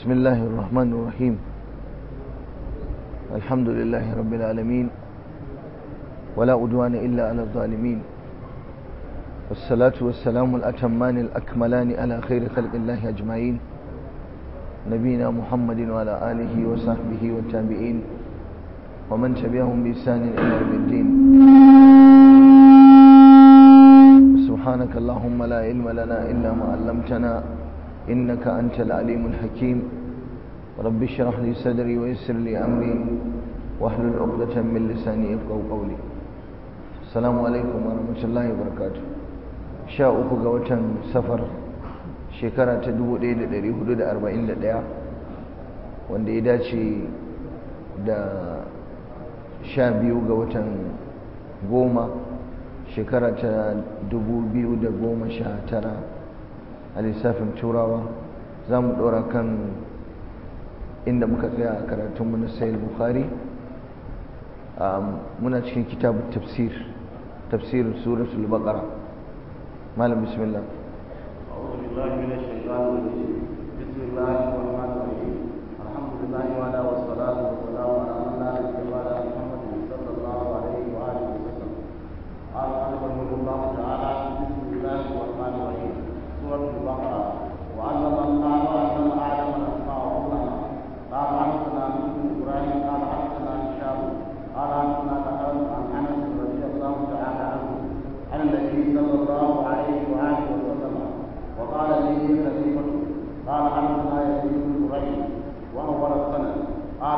بسم الله الرحمن الرحيم الحمد لله رب العالمين ولا أدوان إلا على الظالمين والصلاة والسلام الأتمان الأكملان على خير خلق الله أجمعين نبينا محمد وعلى آله وصحبه والتابعين ومن تبعهم بإحسان إلى يوم الدين سبحانك اللهم لا علم لنا إلا ما علمتنا إنك أنت العليم الحكيم رب اشرح لي صدري ويسر لي أمري واحلل عقدة من لساني يفقهوا قولي السلام عليكم ورحمة الله وبركاته sha uku ga watan safar shekara ta 1441 wanda ya dace da sha biyu ga watan goma shekara ta 2019 a lissafin turawa za mu ɗora kan inda muka tsaya a karatunmu na sayil bukhari muna cikin kitabun tafsir tafsirin suratul baqara malam bismillah أعوذ بالله من الشيطان الرجيم بسم الله الرحمن الرحيم الحمد لله وعلى والصلاة والسلام على من لا نبي بعد محمد صلى الله عليه وآله وسلم قال رحمه الله تعالى بسم الله الرحمن الرحيم سورة البقرة وعلم الله وعلم آدم الأسماء كلها قال حدثنا بن إبراهيم قال حدثنا هشام قال حدثنا عن أنس رضي الله تعالى عنه عن النبي صلى الله عليه وآله وسلم وقال لي خليفة قال حدثنا يزيد بن زريع وهو السند قال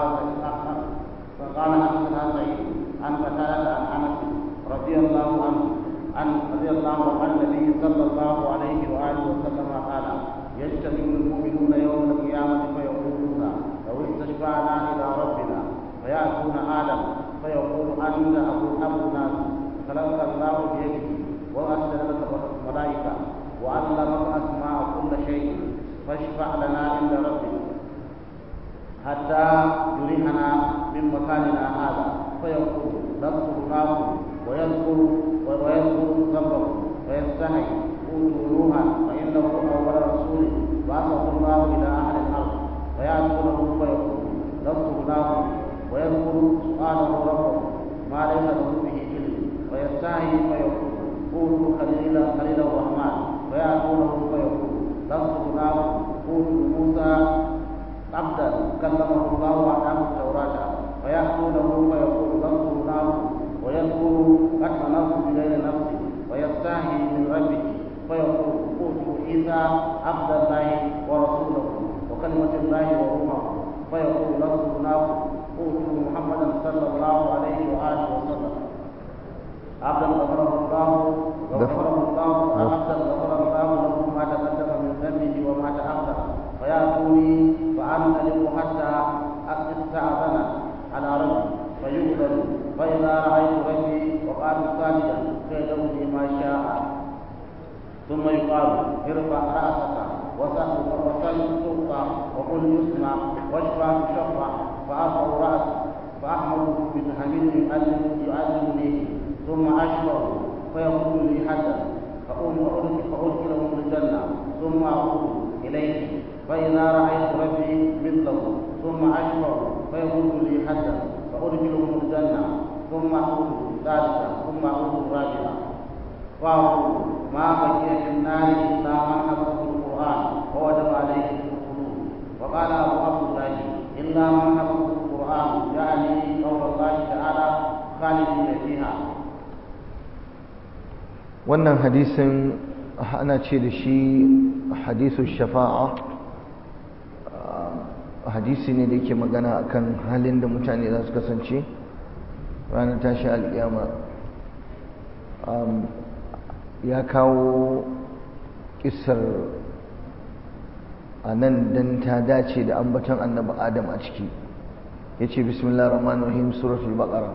فقال حدثنا سعيد عن قتادة عن أنس رضي الله عنه عن رضي الله عن النبي صلى الله عليه وآله وسلم قال يجتمع المؤمنون يوم القيامة فيقولون لو استشفعنا إلى ربنا فيأتون آدم فيقول أنت أبو أبو ناس خلقك الله بيده وأسجد لك الملائكة وعلمك أسماء كل شيء فاشفع لنا عند ربك حتى يريحنا من مكاننا هذا فيقول نذكرناه ويذكر ويذكر ذنبه فيستحي قولوا نوحا فإنه أول رسول بعثه الله إلى أهل الأرض فيأتونه فيقول نذكرناه ويذكر سؤاله ربه ما ليس له به علم فيستحي فيقول قولوا خليل خليل الرحمن فيأتونه فيقول نذكرناه قولوا موسى عبدا كلمه الله وأعطاه التوراة فيأتونه فيقول نذكرناه ويذكر قتل نفس بغير نفس ويستحي من ربه فيقول قولوا عيسى عبد الله ورسوله وكلمة الله وروحه فيقول نذكرناه قولوا محمدا صلى الله عليه وآله وسلم عبدا غفره الله غفره الله عبدا غفر الله له ما تقدم من ذنبه وما تأخر فيأتوني فأنطلق حتى استأذن على ربي فيؤذن فإذا رأيت ربي وقال ساجدا فيدعوني ما شاء ثم يقال ارفع رأسك وسل تعطى وقل يسمع واشفع تشفع فأرفع رأسي فأحمده بتحميد يؤذنني ثم أشفع فيقول لي حسن فأدخله الجنة ثم أعود إليه فإذا رأيت ربي مثله ثم أشفع فيقول لي حسن فأدخله الجنة ثم أعود ثالثا ثم أعود رابعا فأقول ما بقي في النار إلا من حفظه القرآن ووجب عليه الخلود وقال أبو عبد الله إلا من حفظه القرآن يعني قول الله تعالى خالدين فيها wannan hadisin ana ce da shi hadisu shafa'a hadisi ne da yake magana akan halin da mutane za su kasance ranar tashi alƙiyama ya kawo kisar a nan don ta dace da ambaton annabi adam a ciki ya ce bismillah rahman rahim suratul baqara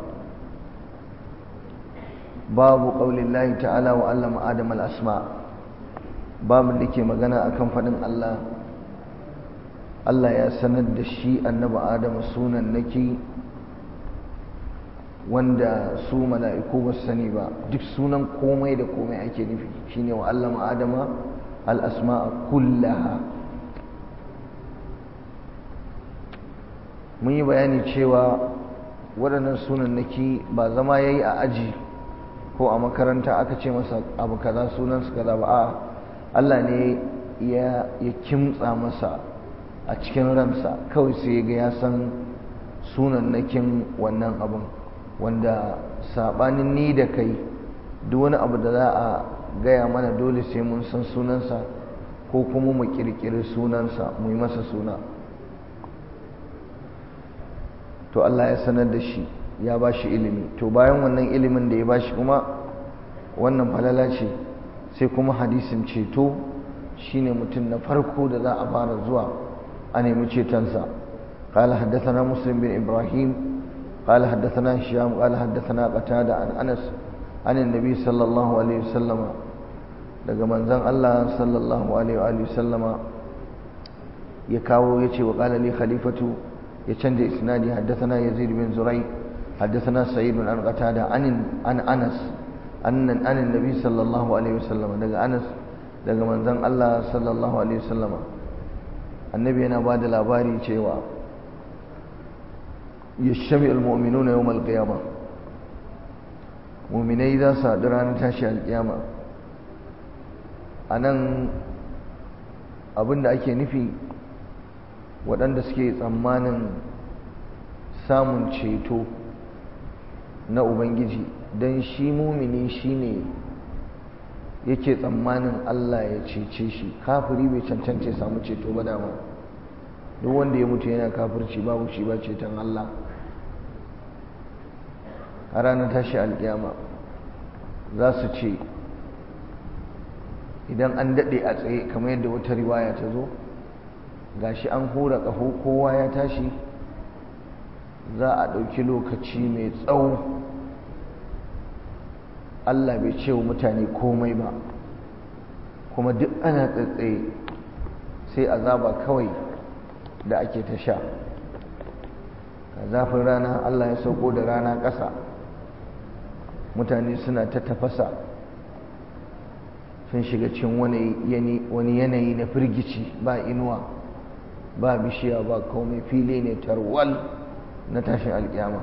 babu ƙaunin lahi ta'ala wa allama adam al'asma babu da ke magana akan faɗin allah allah ya sanar da shi annabi adam sunan naki wanda su mala'iku ba su sani ba duk sunan komai da komai ake nufi shine wa allama adama al'asma'a kullaha mun yi bayani cewa waɗannan sunannaki ba zama ya yi a aji ko a makaranta aka ce masa abu kaza sunansu kaza ba a Allah ne ya kimtsa masa a cikin ransa kawai sai ga ya san sunannakin wannan abin wanda saɓanin ni da kai duk wani abu da za a gaya mana dole sai mun san sunansa ko kuma mu ƙirƙiri sunansa mu yi masa suna to Allah ya sanar da shi ya ba shi ilimi to bayan wannan ilimin da ya ba shi kuma wannan falala ce sai kuma hadisin ceto shine mutum na farko da za a fara zuwa a nemi cetonsa قال حدثنا مسلم بن إبراهيم قال حدثنا هشام قال حدثنا قتادة عن أنس عن النبي صلى الله عليه وسلم daga manzon Allah sallallahu alaihi wa sallama ya kawo yace wa qala li khalifatu ya canja isnadi haddathana yazid bin zurai haddathana sa'id bin qatada an an anas annan an annabi sallallahu alaihi wa sallama daga anas daga manzon Allah sallallahu alaihi wa sallama annabi yana bada labari cewa yashmi almu'minuna yawm alqiyamah mu'minai za su haɗu ranar tashi alƙiyama a nan abinda ake nufi waɗanda suke tsammanin samun ceto na ubangiji don shi mumini shi ne yake tsammanin allah ya cece shi kafiri bai cancance samu ceto ba dama duk wanda ya mutu yana kafirci babu shi ba ceton allah a ranar tashi alkiyama za su ce idan an daɗe a tsaye kamar yadda wata riwaya ta zo gashi an hura ƙaho kowa ya tashi za a ɗauki lokaci mai tsawo Allah bai ce wa mutane komai ba kuma duk ana tsatsaye sai azaba kawai da ake ta sha a zafin rana Allah ya sauko da rana ƙasa mutane suna ta tafasa sun shiga cikin wani yanayi na firgici ba inuwa ba bishiya ba komai fili ne tarwal na tashin alkiyama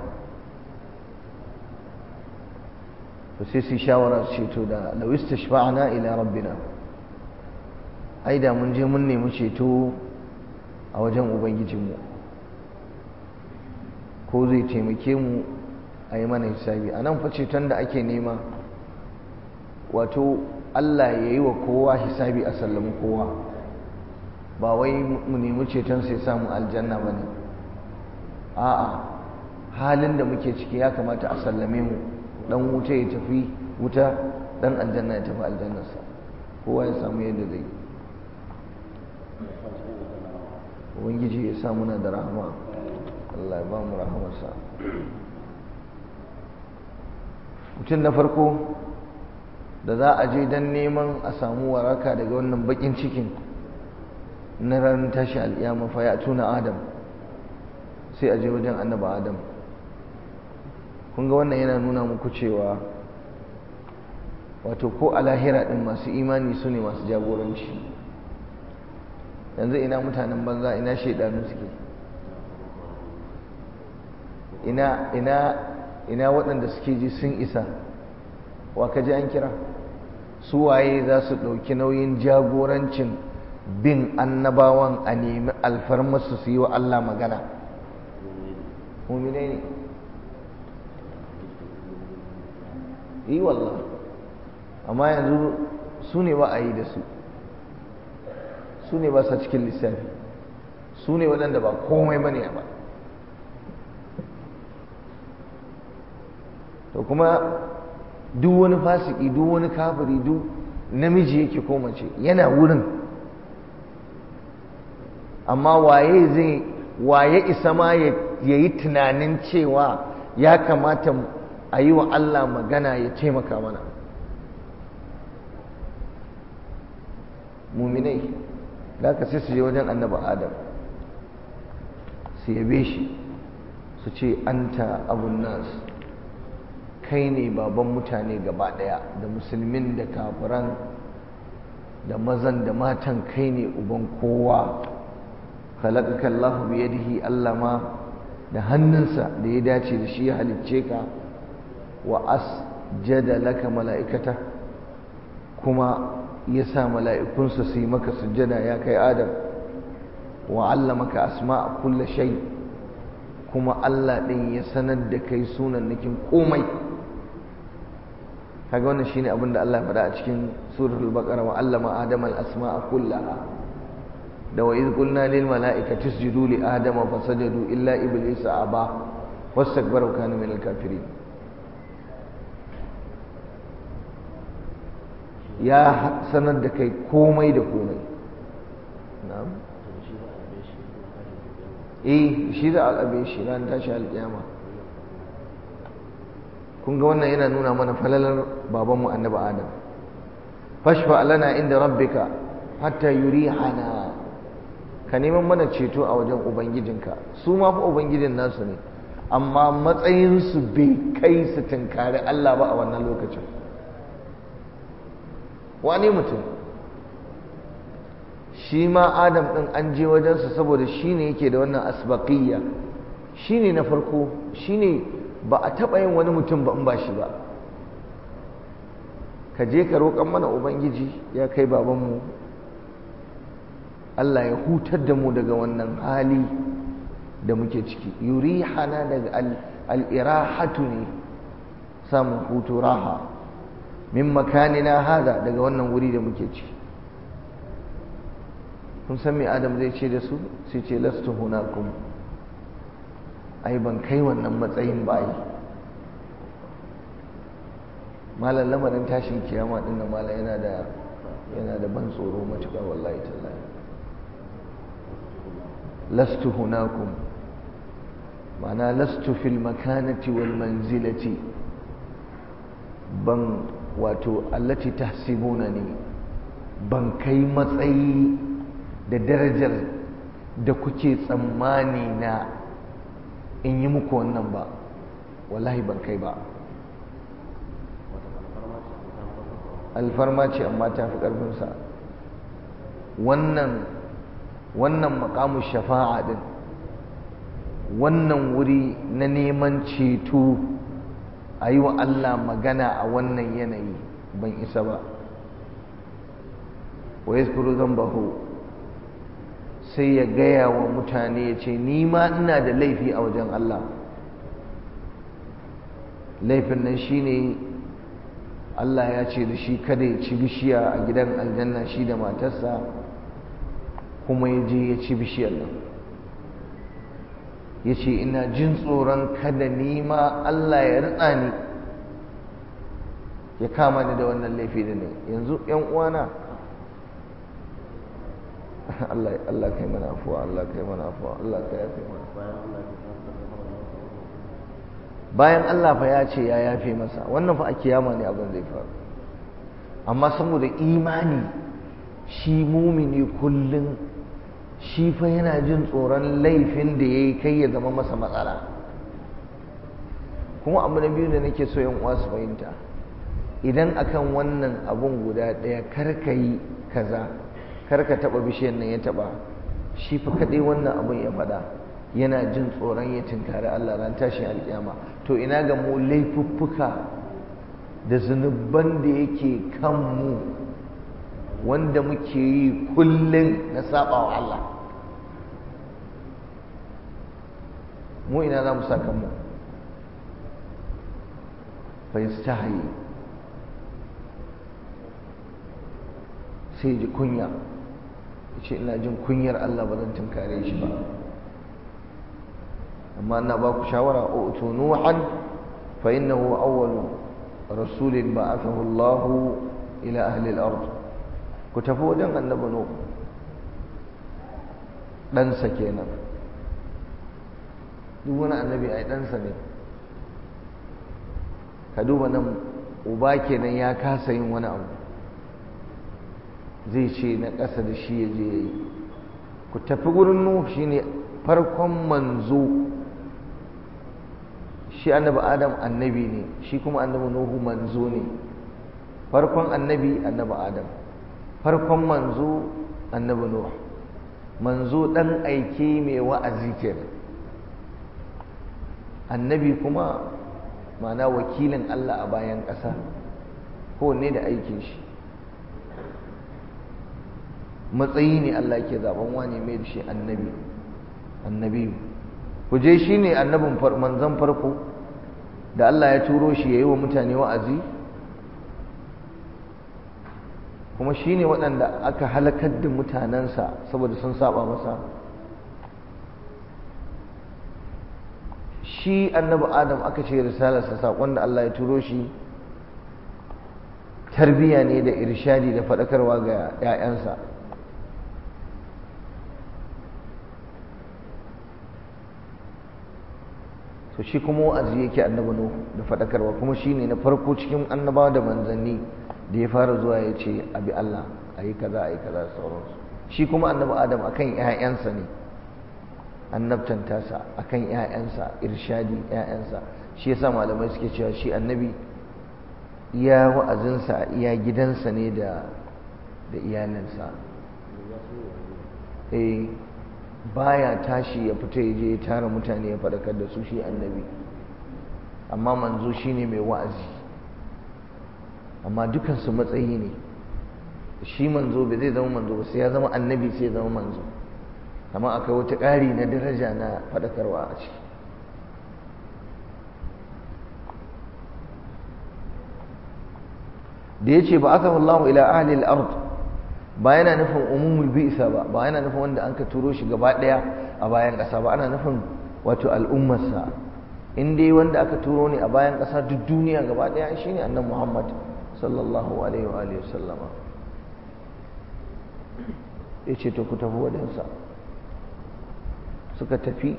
to sai su shawara su ceto da lawista shafa'ana ila rabbina ai da mun je mun nemi ceto a wajen ubangijinmu ko zai taimake mu a yi mana hisabi a nan fa ceton da ake nema wato Allah ya yi wa kowa hisabi a sallami kowa ba wai mu nemi ceton sai samu aljanna ba ne a'a halin da muke ciki ya kamata a sallame mu dan wuta ya tafi wuta dan aljanna ya tafi aljannarsa kowa ya samu yadda zai ubangiji ya sa muna da rahama Allah ya ba mu rahamarsa mutum na farko da za a je don neman a samu waraka daga wannan bakin cikin na ranar tashi al'iyama fa ya tuna adam sai a je wajen annaba adam kun ga wannan yana nuna muku cewa wato ko a lahira ɗin masu imani su ne masu jagoranci yanzu ina mutanen banza ina shaidanu suke ina ina ina waɗanda suke ji sun isa wa ka ji an kira su waye za su ɗauki nauyin jagorancin bin annabawan a nemi alfarmarsu su yi wa Allah magana muminai ne yi wallah amma yanzu su ne ba a yi da su su ne ba sa cikin lissafi su ne waɗanda ba komai ba ne ba to kuma duk wani fasiki duk wani kafiri duk namiji yake ko mace yana wurin amma waye zai waye isa ma ya yi tunanin cewa ya kamata a yi wa Allah magana ya taimaka mana muminai da ka sai su je wajen annaba adam su yabe shi su ce anta abun nas kai ne baban mutane gaba daya da musulmin da kafiran da mazan da matan kai ne uban kowa khalaqaka Allahu bi yadihi Allah ma da hannunsa da ya dace da shi ya halicce ka wa asjada laka mala'ikata kuma ya sa mala'ikunsa su yi maka sujjada ya kai adam wa allamaka asma'a kulla shay kuma Allah ɗin ya sanar da kai sunan nakin komai kaga wannan shine abin da Allah ya faɗa a cikin suratul baqara wa allama adama al-asma'a kullaha da wa iz qulna lil mala'ikati isjudu li adama fasajadu illa iblisa aba wastakbara wa kana min al-kafirin ya sanar da kai komai da komai na'am eh shi za a ƙabe shi ran tashi alƙiyama kun ga wannan yana nuna mana falalar babanmu annabi adam fashfa lana inda rabbika hatta yurihana ka neman mana ceto a wajen ubangijinka su ma fa ubangijin nasu ne amma matsayinsu bai kai su tunkari Allah ba a wannan lokacin wani mutum shi ma adam ɗin an je wajensa saboda shi ne yake da wannan asbaƙiyya shi ne na farko shi ne ba a taɓa yin wani mutum ba in ba shi ba ka je ka roƙon mana ubangiji ya kai babanmu Allah ya hutar da mu daga wannan hali da muke ciki yuri hana daga al'irahatu ne samun hutu raha min makanina hada daga wannan wuri da muke ciki kun san me adam zai ce da su sai ce lastu hunakum ai ban kai wannan matsayin ba yi malam lamarin tashin kiyama din nan malam yana da yana da ban tsoro matuƙa wallahi tallahi lastu hunakum ma'ana lastu fil makanati wal manzilati ban wato allati tahsibunani ban kai matsayi da darajar da kuke tsammani na in yi muku wannan ba wallahi ban kai ba alfarma ce amma ta fi ƙarfinsa wannan wannan makamu shafa'a din wannan wuri na neman ceto a yi wa Allah magana a wannan yanayi ban isa ba wa yaskuru zambahu sai ya gaya wa mutane ya ce ni ma ina da laifi a wajen Allah laifin nan shine Allah ya ce da shi kada ya ci bishiya a gidan aljanna shi da matarsa kuma ya je ya ci bishiyar nan ya ce ina jin tsoron kada ni ma Allah ya ritsa ni ya kama ni da wannan laifi da ne yanzu yan uwana Allah Allah kai mana afuwa Allah kai mana afuwa Allah kai yafe mana bayan Allah fa ya ce ya yafe masa wannan fa a kiyama ne abin zai faru amma saboda imani shi mumini kullum shi fa yana jin tsoron laifin da ya yi kai ya zama masa matsala kuma abu na biyu da nake so yan uwa su fahimta idan akan wannan abun guda ɗaya kar ka yi kaza kar ka taɓa bishiyar nan ya taɓa shi fa kaɗai wannan abun ya faɗa yana jin tsoron ya tinkari Allah ran tashin alƙiyama to ina ga mu laifuffuka da zunuban da yake kanmu wanda muke yi kullum na saba wa Allah mu ina za mu sa kanmu fa yastahi sai ji kunya ce ina jin kunyar Allah ba zan tunkare shi ba amma ina ba ku shawara utu nuhan fa innahu awwalu rasulin ba'athahu Allah ila ahli al-ard ku tafi wajen annabi nuh ɗansa kenan duk wani annabi ai ɗansa ne ka duba nan uba kenan ya kasa yin wani abu zai ce na ƙasa da shi ya je ya yi ku tafi gurin nuh shine farkon manzo shi annabi adam annabi ne shi kuma annabi nuhu manzo ne farkon annabi annabi adam farkon manzo annabi nuhu manzo dan aike mai wa'azi kenan annabi kuma ma'ana wakilin Allah a bayan ƙasa kowanne da aikin shi matsayi ne Allah ke zaben wane mai da shi annabi annabi ku je shi ne annabin manzan farko da Allah ya turo shi ya yi wa mutane wa'azi kuma shi ne waɗanda aka halakar da mutanensa saboda sun saba masa shi annabi adam aka ce risalarsa saƙon da Allah ya turo shi tarbiya ne da irshadi da faɗakarwa ga 'ya'yansa to shi kuma wa'azi yake annabi nuhu da faɗakarwa kuma shi ne na farko cikin annabawa da manzanni da ya fara zuwa ya ce abi Allah a yi kaza a yi kaza da sauransu shi kuma annabi adam akan 'ya'yansa ne annabtan tasa akan ƴaƴansa irshadi ƴaƴansa shi yasa malamai suke cewa shi annabi iya wa'azinsa iya gidansa ne da da iyalinsa eh baya tashi ya fita ya je ya tara mutane ya faɗakar da su shi annabi amma manzo shine mai wa'azi amma dukansu matsayi ne shi manzo bai zai zama manzo ba sai ya zama annabi sai ya zama manzo amma akwai wata ƙari na daraja na faɗakarwa a ciki da ya ce ba aka wallahu ila ahli al-ard ba yana nufin umumul bi'sa ba ba yana nufin wanda an ka turo shi gaba ɗaya a bayan ƙasa ba ana nufin wato al'ummarsa in dai wanda aka turo ne a bayan ƙasa duk duniya gaba ɗaya shine annabi Muhammad sallallahu alaihi wa alihi wasallama yace to ku tafi wajensa suka tafi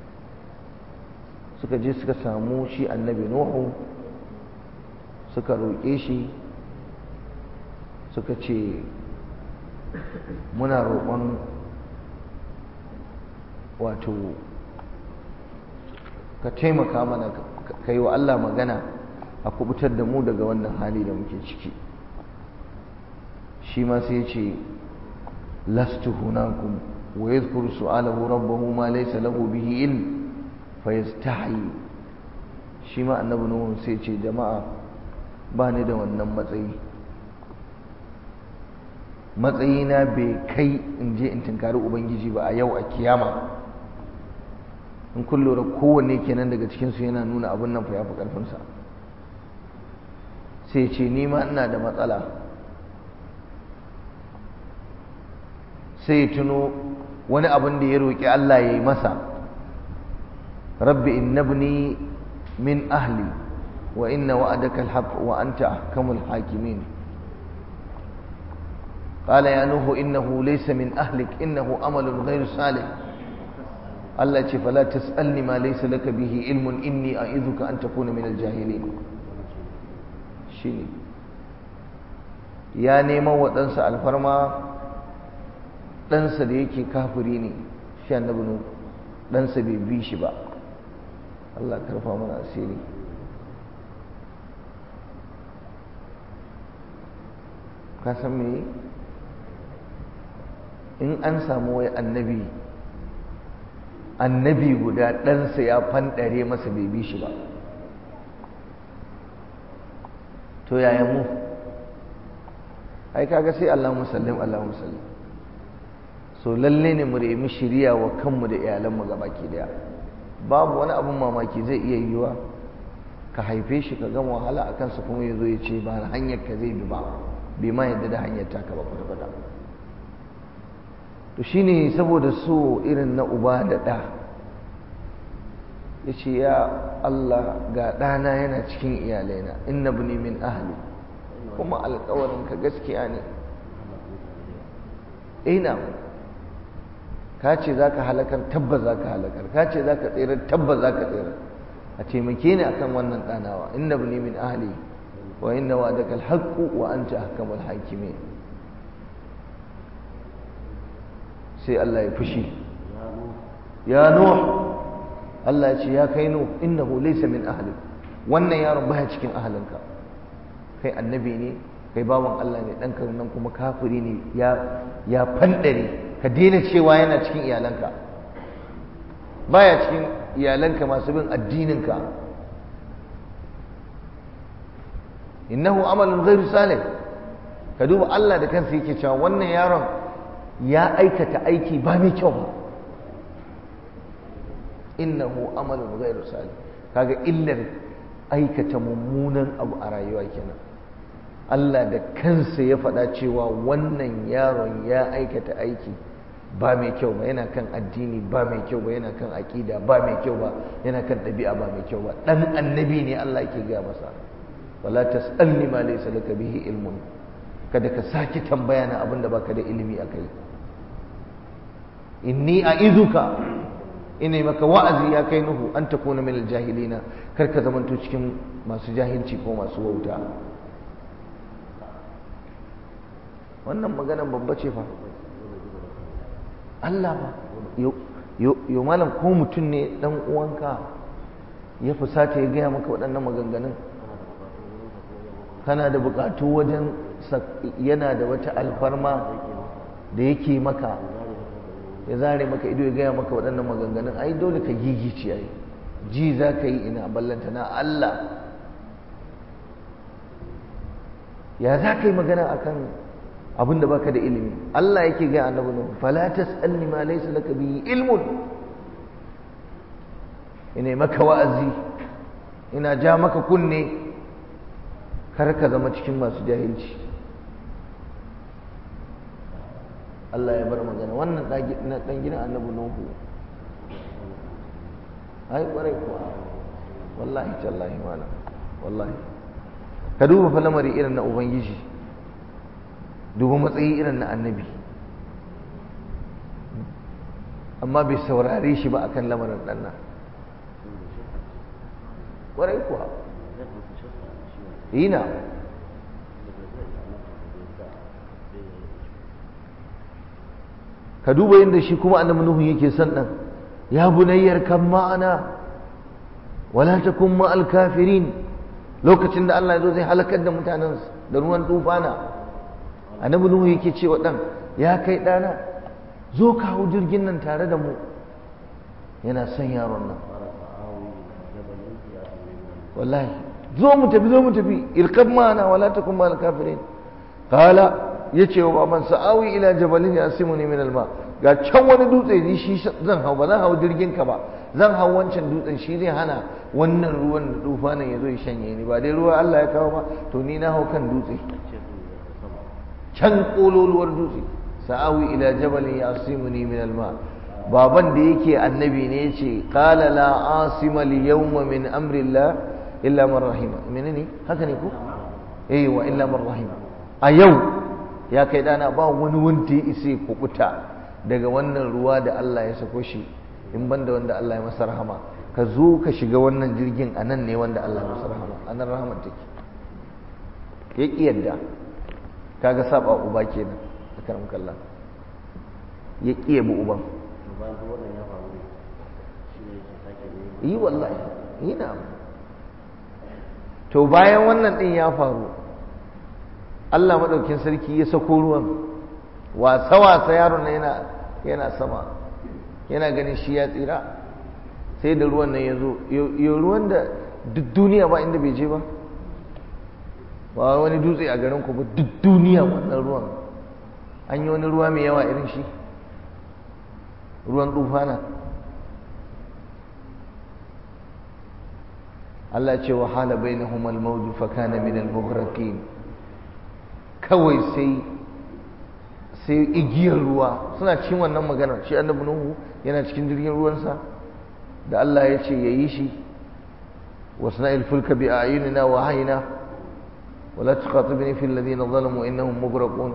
suka je suka samu shi annabi nuhu suka roƙe shi suka ce muna roƙon wato ka taimaka mana ka yi wa Allah magana a kubutar da mu daga wannan hali da muke ciki shi ma sai ce lastu hunakum ويذكر سؤاله ربه ما ليس له به علم فيستحي shi ma annabi nuhu sai ce jama'a ba ni da wannan matsayi matsayina bai kai in je in tunkari ubangiji ba a yau a kiyama in kun lura kowanne kenan daga cikinsu yana nuna abin nan fa ya fi ƙarfinsa sai ce ni ma ina da matsala sai tuno wani abin da ya roƙi Allah ya yi masa rabbi innabni min ahli wa inna wa'adaka alhaq wa anta ahkamul hakimin قال يا نوح إنه ليس من أهلك إنه أمل غير صالح الله فلا تسألني ما ليس لك به علم إني أعيذك أن تكون من الجاهلين شيني يا نيما وتنسى الفرما ɗansa da yake kafiri ne shi annabi nu ɗansa bai bi shi ba Allah karfa mana asiri ka san me in an samu wai annabi annabi guda ɗansa ya fanɗare masa bai bi shi ba to yaya mu ai kaga sai Allah musallim Allah musallim so lalle ne mu nemi shiriya wa kanmu da iyalanmu baki daya babu wani abin mamaki zai iya yiwa ka haife shi ka gama wahala a kansa kuma ya zo ya ce ba hanyar ka zai bi ba bai ma yadda da hanyar taka ba kwata to shine saboda so irin na uba da ɗa ya ce ya Allah ga ɗana yana cikin iyalaina inna buni min ahli kuma alkawarin ka gaskiya ne ina ka ce za ka halakar tabbas za ka halakar ka ce za ka tsere tabbas za ka tsere a taimake ni akan wannan ɗanawa inna buni min ahli wa inna wa daga alhaqqu wa anta ahkamul hakimin sai Allah ya fushi ya nuh Allah ya ce ya kai nuh innahu laysa min ahli wannan yaron baya cikin ahlinka kai annabi ne kai bawan Allah ne dan nan kuma kafiri ne ya ya fandare ka daina cewa yana cikin iyalanka baya cikin iyalanka masu bin addininka innahu amalun ghairu salih ka duba Allah da kansa yake cewa wannan yaron ya aikata aiki ba mai kyau ba innahu amalun ghairu salih kaga illar aikata mummunan abu a rayuwa kenan Allah da kansa ya faɗa cewa wannan yaron ya aikata aiki ba mai kyau ba yana kan addini ba mai kyau ba yana kan aƙida ba mai kyau ba yana kan ɗabi'a ba mai kyau ba ɗan annabi ne Allah yake gaya masa wala tas'alni ma laysa laka bihi ilmun kada ka sake tambaya na abin da baka da ilimi akai inni a'izuka ina maka wa'azi ya kai nuhu an takuna min aljahilina kar ka zamanto cikin masu jahilci ko masu wauta wannan maganan babba ce fa Allah ba yo malam ko mutum ne dan uwanka ya fusata ya gaya maka waɗannan maganganun kana da buƙatu wajen yana da wata alfarma da yake maka ya zare maka ido ya gaya maka waɗannan maganganun ai dole ka gigice ai ji za ka yi ina ballanta na Allah ya za ka yi magana akan abinda baka da ilimi Allah yake ga annabi nuhu fala tasalni ma laysa laka bihi ilmun ina maka wa'azi ina ja maka kunne kar ka zama cikin masu jahilci Allah ya bar magana wannan na dan gidan annabi nuhu ai kwarai kuwa wallahi tallahi malam wallahi ka duba fa lamari irin na ubangiji duba matsayi irin na annabi amma bai saurare shi ba akan lamarin ɗanna ƙwarai kuwa ina ka duba yadda shi kuma annabi nuhu yake son ɗan ya bunayyar kan ma'ana wala takun ma'al kafirin lokacin da Allah ya zo zai halakar da mutanen da ruwan tufana annabi nuhu yake cewa dan ya kai dana zo ka hau jirgin nan tare da mu yana son yaron nan wallahi zo mu tafi zo mu tafi irkab mana wala takun mal kafirin qala yace wa baban sa'awi ila jabalin yasimuni min alma ga can wani dutse ni shi zan hau ba zan hau jirgin ka ba zan hau wancan dutsen shi zai hana wannan ruwan da tufanin ya zo ya shanye ni ba dai ruwa Allah ya kawo ba to ni na hau kan dutse can kololuwar dutse sa'awi ila jabalin yasimuni min alma baban da yake annabi ne yace qala la asima al yawma min amri Allah illa man rahima menene haka ne ko eh wa illa man rahima a yau ya kai dana ba wani wanda ya isa kubuta daga wannan ruwa da Allah ya sako shi in banda wanda Allah ya masa rahama ka zo ka shiga wannan jirgin a nan ne wanda Allah ya masa rahama a nan rahamar take ya ƙi yadda kaga saba uba kenan a karam kalla ya ƙi yabi uban yi wallahi yi na to bayan wannan ɗin ya faru Allah maɗaukin sarki ya sako ruwan wasa-wasa yaron na yana yana sama yana ganin shi ya tsira sai da ruwan nan ya zo yau ruwan da duk duniya ba inda bai je ba ba wani dutse a garin ku ba duk duniya wannan ruwan an yi wani ruwa mai yawa irin shi ruwan tufana Allah ce wa hala bainahum al-mawj fa kana min al-mughraqin kawai sai sai igiyar ruwa suna cikin wannan maganar shi annabi nuhu yana cikin jirgin ruwansa da Allah ya ce yayi shi wasna'il fulka bi a'yunina wa hayna ولا تخاطبني في الذين ظلموا إنهم مغرقون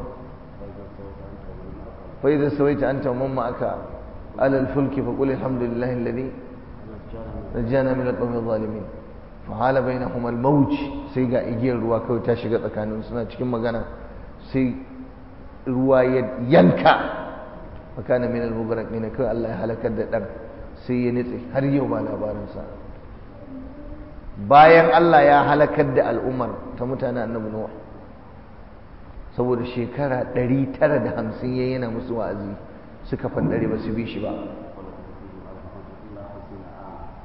فإذا سويت أنت ومن معك على الفلك فقل الحمد لله الذي نجانا من القوم الظالمين فحال بينهما الموج sai ga igiyar ruwa kawai ta shiga tsakanin suna cikin magana sai ruwa ya yanka makana min al-mughraqin kawai Allah ya halakar da dan sai ya nitse har yau ba labarinsa bayan Allah ya halakar da al'ummar ta mutane annabi Nuh saboda shekara 950 yayin yana musu wa'azi suka fandare ba su bi shi ba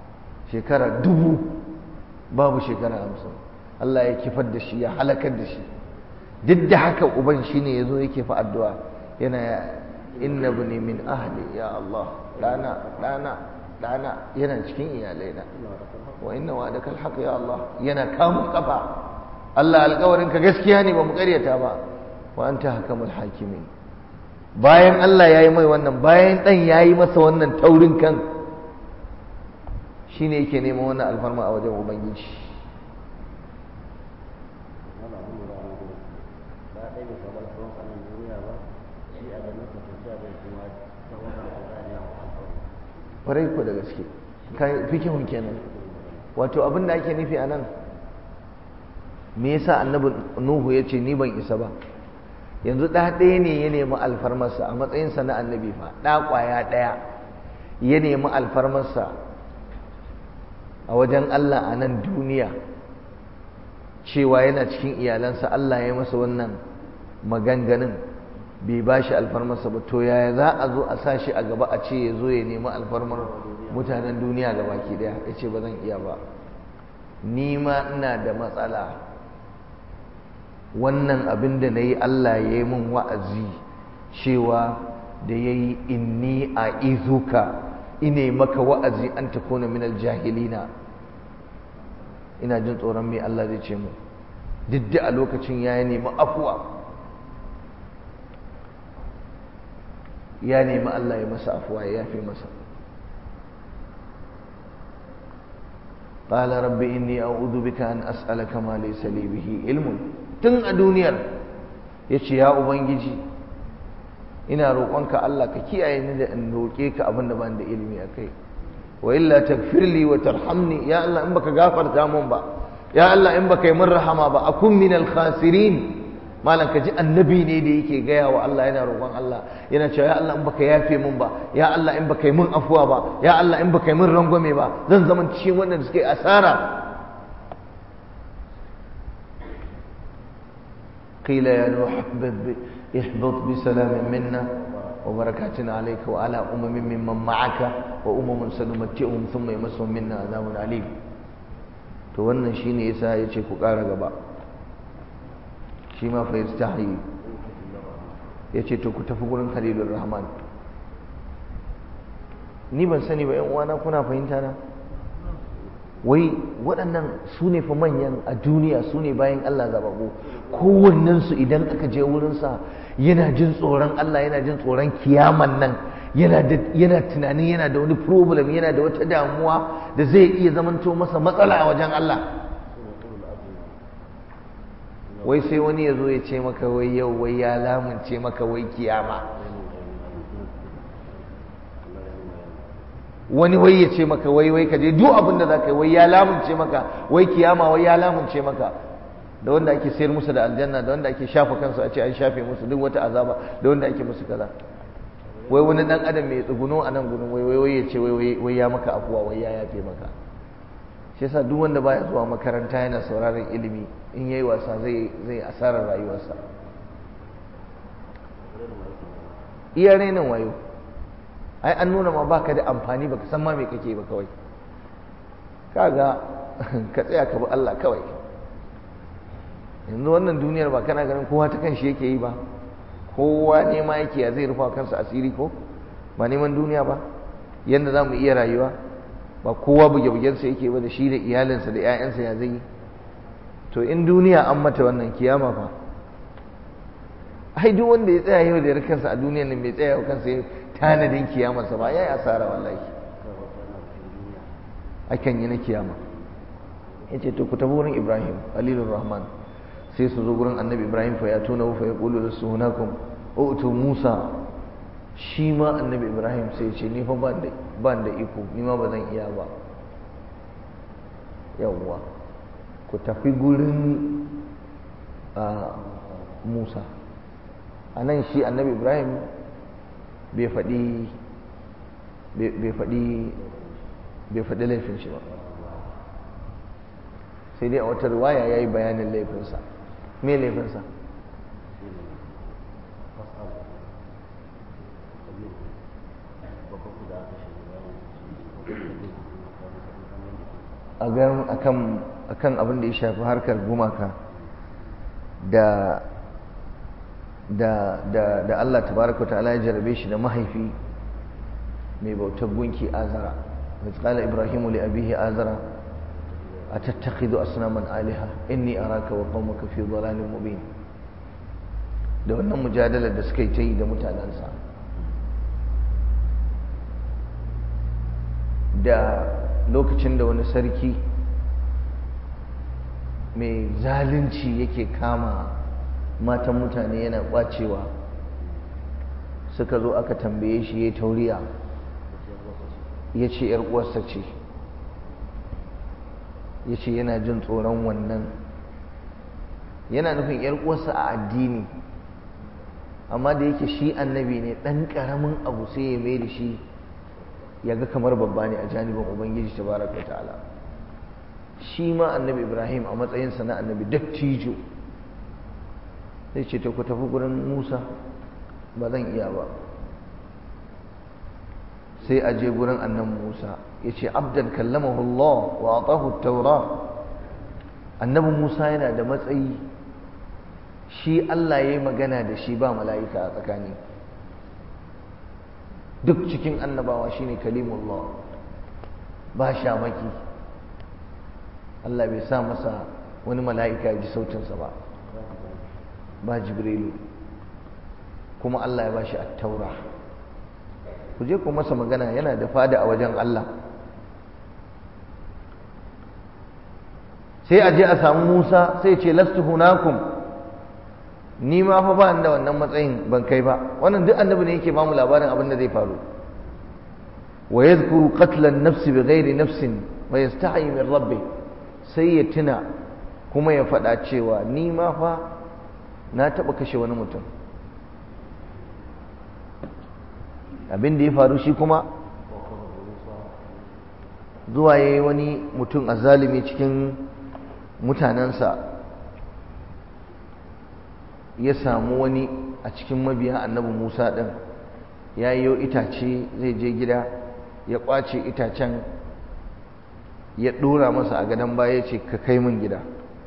shekara dubu babu shekara hamsin Allah ya kifar da shi ya halakar da shi duk da haka uban shi ne ya zo yake fa addu'a yana inna bani min ahli ya Allah ɗana ɗana ɗana yana cikin iyalaina wa inna wa'adaka alhaq ya Allah yana kamun kafa Allah alƙawarin ka gaskiya ne ba mu ƙaryata ba wa anta hakamul hakimin bayan Allah yayi mai wannan bayan dan yayi masa wannan taurin kan shine yake neman wannan alfarma a wajen ubangiji kwarai ku da gaske fikihun kenan wato abin da ake nufi a nan me yasa annabi nuhu ya ce ni ban isa ba yanzu ɗa ɗaya ne ya nemi alfarmarsa a matsayinsa na annabi fa ɗa ƙwaya ɗaya ya nemi alfarmarsa a wajen allah a nan duniya cewa yana cikin iyalansa allah ya masa wannan maganganun bai ba shi alfarmarsa ba to yaya za a zo a sa shi a gaba a ce ya zo ya nemi alfarmar mutanen duniya ga baki daya ya ce ba zan iya ba ni ma ina da matsala wannan abin da na yi Allah ya yi min wa'azi cewa da ya yi inni a izuka ine maka wa'azi an ta kona minal jahilina ina jin tsoron mai Allah zai ce mu duk da a lokacin ya nemi afuwa ya nemi Allah ya masa afuwa ya yafe masa قال رب إني أعوذ بك أن أسألك ما ليس لي به علم tun a duniyar ya ce ya ubangiji ina roƙonka Allah ka kiyaye ni da in roƙe ka abin da ban da ilimi a kai wa illa tagfirli wa tarhamni ya Allah in baka gafarta mun ba ya Allah in baka yi min rahama ba akun min al khasirin malam ka ji annabi ne da yake gaya wa Allah yana roƙon Allah yana cewa ya Allah in baka yafe mun ba ya Allah in baka yi min afuwa ba ya Allah in baka yi min rangwame ba zan zama cikin wanda suke asara قيل يا نوح اهبط بسلام منا وبركات عليك وعلى أمم ممن معك وأمم سنمتعهم ثم يمسهم منا عذاب عليم to wannan shine yasa yace ku ƙara gaba shi ma fa yastahi yace to ku tafi gurin Khalilur Rahman ni ban sani ba ƴan uwana kuna fahimta na wai waɗannan su ne fa manyan a duniya su ne bayan Allah zababu kowannensu idan aka je wurinsa yana jin tsoron Allah yana jin tsoron kiyaman nan yana tunanin yana da wani problem yana da wata damuwa da zai iya zamanto masa matsala a wajen Allah wai sai wani ya zo ya ce maka wai yau wai ya lamunce maka wai kiyama wani wai ya ce maka wai wai ka je duk abin da za ka yi wai ya lamunce maka wai kiyama wai ya lamunce maka da wanda ake sayar musu da aljanna da wanda ake shafa kansu a ce an shafe musu duk wata azaba da wanda ake musu kaza wai wani dan adam mai tsuguno a nan gudun wai wai ya ce wai ya maka afuwa wai ya yafe maka shi yasa duk wanda baya zuwa makaranta yana sauraron ilimi in yayi wasa zai zai asarar rayuwarsa iya renin wayo ai an nuna ma baka da amfani baka san ma me kake ba kawai kaga ka tsaya ka bi Allah kawai yanzu wannan duniyar ba kana ganin kowa ta kanshi yake yi ba kowa nema yake ya zai rufa kansa asiri ko ba neman duniya ba yadda za mu iya rayuwa ba kowa buge-bugensa yake ba da shi da iyalinsa da 'ya'yansa ya zai yi to in duniya an mata wannan kiyama fa ai duk wanda ya tsaya yau da kansa a duniyar nan bai tsaya yau kansa tanadin kiyamarsa ba ya yi asara wallahi akan yi na kiyama ya ce to ku tafi wurin ibrahim alilur rahman sai su zo gurin annabi ibrahim fa ya tuna fa ya kulu da sunakum utu musa shi ma annabi ibrahim sai ce ni fa ban da iko ni ma ba zan iya ba yawwa ku tafi gurin musa a nan shi annabi ibrahim bai faɗi bai faɗi bai faɗi laifin shi ba sai dai a wata riwaya ya yi bayanin laifinsa me laifinsa akan akan abin da ya shafi harkar gumaka da da da da Allah tabaraka ta'ala ya jarabe shi da mahaifi mai bautar gunki azara wa qala ibrahimu li abihi azara atattakhidhu asnaman alaha inni araka wa qaumaka fi dhalalin mubin da wannan mujadalar da suka yi ta yi da mutanensa da lokacin da wani sarki mai zalunci yake kama matan mutane yana kwacewa suka zo aka tambaye shi ya tauriya ya ce uwarsa ce ya ce yana jin tsoron wannan yana nufin uwarsa a addini amma da yake shi annabi ne ɗan ƙaramin abu sai ya mai da shi ya ga kamar babba ne a janibin ubangiji ta baraka ta'ala shi ma annabi ibrahim a matsayinsa na annabi dattijo zai ce ta ku tafi gurin musa ba zan iya ba sai a je gurin annan musa ya ce abdan kallamahu allah wa atahu taura annabi musa yana da matsayi shi allah ya yi magana da shi ba mala'ika a tsakani duk cikin annabawa shine kalimullah ba shamaki Allah bai sa masa wani mala'ika ji sautinsa ba ba jibrilu kuma Allah ya bashi at-taura ku je ku masa magana yana da fada a wajen Allah sai a je a samu Musa sai ce lastu hunakum ni ma fa ba da wannan matsayin ban kai ba wannan duk annabi ne yake bamu labarin abin da zai faru wa yadhkuru qatla an-nafs bighairi nafsin wa yastahi min rabbih sai ya tuna kuma ya faɗa cewa ni ma fa na taɓa kashe wani mutum abin da ya faru shi kuma zuwa ya yi wani mutum a zalimi cikin mutanensa ya samu wani a cikin mabiya annabi musa ɗin ya yi itace zai je gida ya ƙwace itacen ya ɗora masa a gadon baya ce ka kai min gida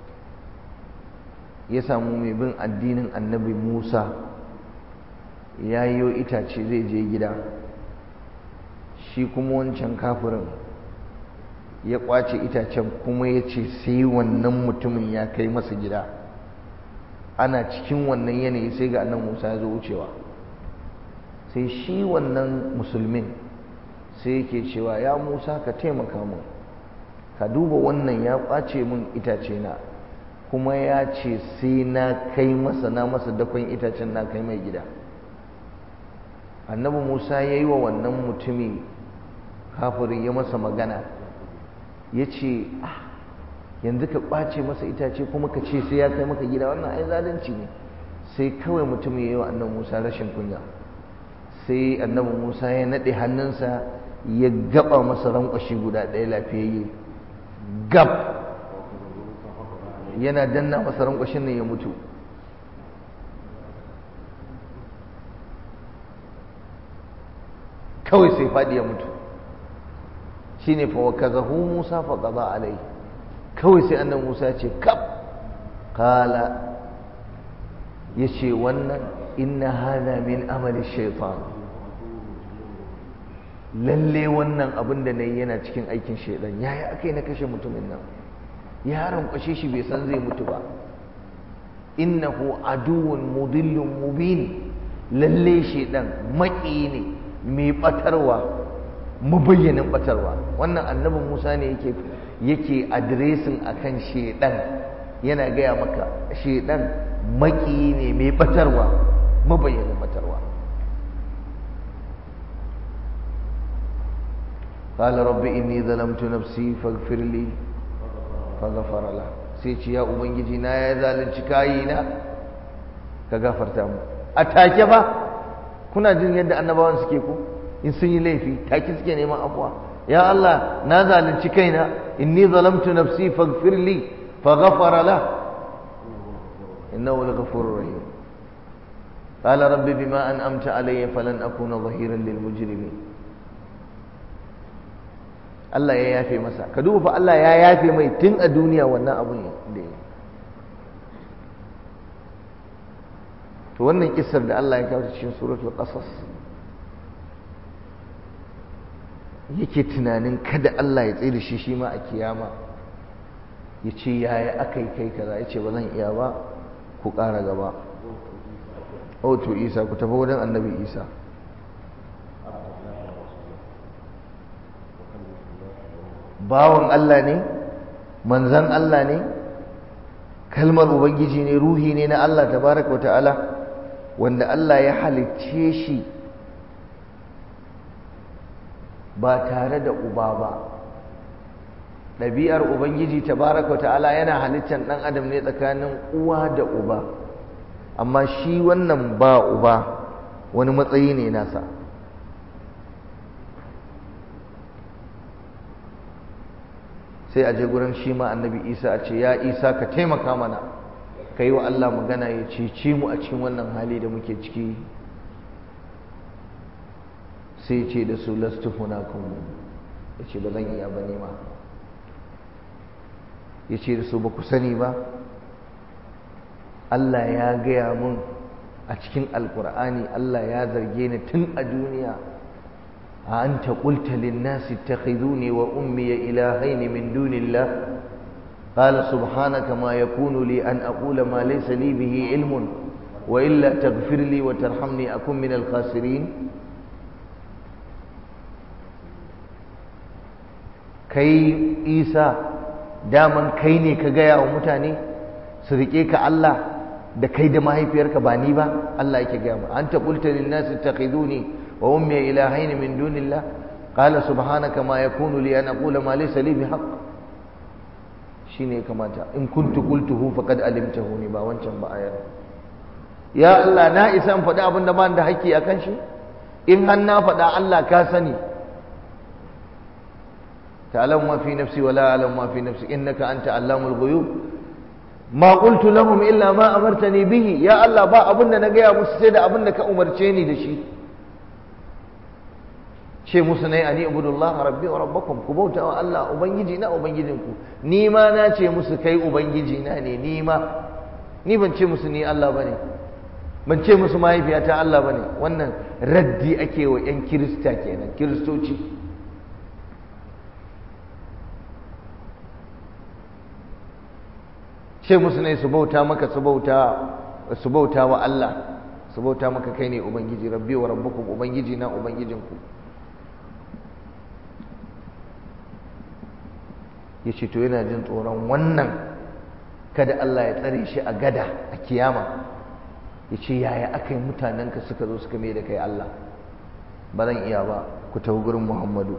ya samu mai bin addinin annabi musa ya yi itace zai je gida shi kuma wancan kafirin ya ƙwace itacen kuma ya ce sai wannan mutumin ya kai masa gida ana cikin wannan yanayi sai ga annan musa ya zo wucewa sai shi wannan musulmin sai yake cewa ya musa ka taimaka mun ka duba wannan ya ƙwace min itace na kuma ya ce sai na kai masa na masa dakon itacen na kai mai gida annabi musa ya yi wa wannan mutumi kafirin ya masa magana ya ce yanzu ka ƙwace masa itace kuma ka ce sai ya kai maka gida wannan ai zalunci ne sai kawai mutum ya yi wa annabi musa rashin kunya sai annabi musa ya naɗe hannunsa ya gaba masa rankwashi guda ɗaya lafiyayye gab yana danna masa rankwashin nan ya mutu kawai sai faɗi ya mutu shi ne fawakazahu musa faƙaza alai kawai sai annan musa ya ce kaf kala ya ce wannan inna hana min amali shaitan lalle wannan abin da na yi yana cikin aikin shaidan yaya aka yi na kashe mutumin nan ya rankwashe shi bai san zai mutu ba innahu aduwwun mudillun mubin lalle shaidan maki ne mai batarwa mabayyanin batarwa wannan annabin Musa ne yake yake adiresin akan shaidan yana gaya maka shaidan maki ne mai batarwa mabayyanin batarwa قال رب إني ظلمت نفسي فاغفر لي فغفر له sai ce ya ubangiji na ya zalunci kayina ka gafarta mu a take ba kuna jin yadda annabawan suke ku in sun yi laifi take suke neman afuwa ya Allah na zalunci kaina inni zalamtu nafsi faghfir li faghfara la innahu laghafurur rahim qala rabbi bima an'amta alayya falan akuna dhahiran lil mujrimin Allah ya yafe masa ka duba fa Allah ya yafe mai tun a duniya wannan abun da ya to wannan kissar da Allah ya kawo cikin suratul qasas yake tunanin kada Allah ya tsaye da shi shi ma a kiyama ya ce yaya aka yi kai kaza ya ce ba zan iya ba ku ƙara gaba oh to isa ku tafi wajen annabi isa bawan Allah ne manzan Allah ne kalmar ubangiji ne ruhi ne na Allah tabaraka wa ta'ala wanda Allah ya halicce shi ba tare da uba ba ɗabi'ar ubangiji tabaraka ta'ala yana halittar ɗan adam ne tsakanin uwa da uba amma shi wannan ba uba wani matsayi ne nasa sai a je gurin shi ma annabi isa a ce ya isa ka taimaka mana ka yi wa allah magana ya cece mu a cikin wannan hali da muke ciki sai ce da su lastu hunakum ya ce ba zan iya ba nema ya ce da su ba ku sani ba Allah ya gaya mun a cikin alkur'ani Allah ya zarge ni tun a duniya a an ta ƙulta linnasi ta ne wa ummiya ilahaini min dunillah قال سبحانك ما يكون لي أن أقول ما ليس لي به علم وإلا تغفر لي وترحمني أكن من الخاسرين kai isa daman kai ne ka gaya wa mutane su riƙe ka Allah da kai da mahaifiyarka ba ni ba Allah yake gaya mu anta qulta lin nas ittakhiduni wa ummi ilahayn min dunillah qala subhanaka ma yakunu li an aqula ma laysa li bihaqq shine kamata in kuntu qultuhu faqad alimtahu ni ba wancan ba ayar ya Allah na isa in faɗi abin da ba da haƙƙi akan shi in har na faɗa Allah ka sani تعلم ما في نفسي ولا أعلم ما في نفسي إنك أنت علام الغيوب ما قلت لهم إلا ما أمرتني به يا الله با أبن نجيا مسجد أبن ka umarceni da shi ce musu ne ani ibudullah rabbi wa rabbakum ku bauta wa Allah ubangiji na ubangijinku ni ma na ce musu kai ubangiji na ne ni ma ni ban ce musu ni Allah bane ban ce musu mahaifiyata Allah bane wannan raddi ake wa yan kirista kenan kiristoci ce musu ne su bauta maka su bauta su bauta wa Allah su bauta maka kai ne ubangiji rabbi wa rabbukum ubangiji na ubangijinku ya ce to yana jin tsoron wannan kada Allah ya tsare shi a gada a kiyama ya ce yaya aka yi mutanenka suka zo suka mai da kai Allah ba zan iya ba ku tafi gurin Muhammadu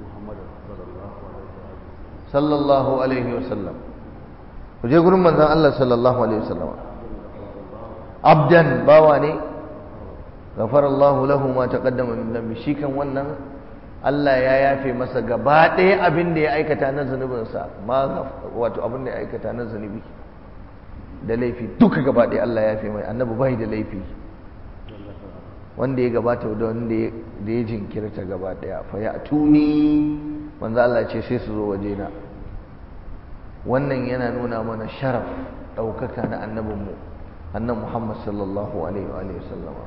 sallallahu alaihi wasallam ku je gurin manzon Allah sallallahu alaihi wasallam abdan bawa ne ghafara Allah lahu ma taqaddama min dhanbi shi kan wannan Allah ya yafe masa gaba ɗaya abin da ya aikata na zunubinsa ma wato abin da ya aikata na zunubi da laifi duka gaba ɗaya Allah ya yafe mai annabi bai da laifi wanda ya gabata da wanda ya jinkirta gaba ɗaya fa ya tuni manzo Allah ce sai su zo wajena wannan yana nuna mana sharaf ɗaukaka na annabinmu annan Muhammad sallallahu alaihi wa sallama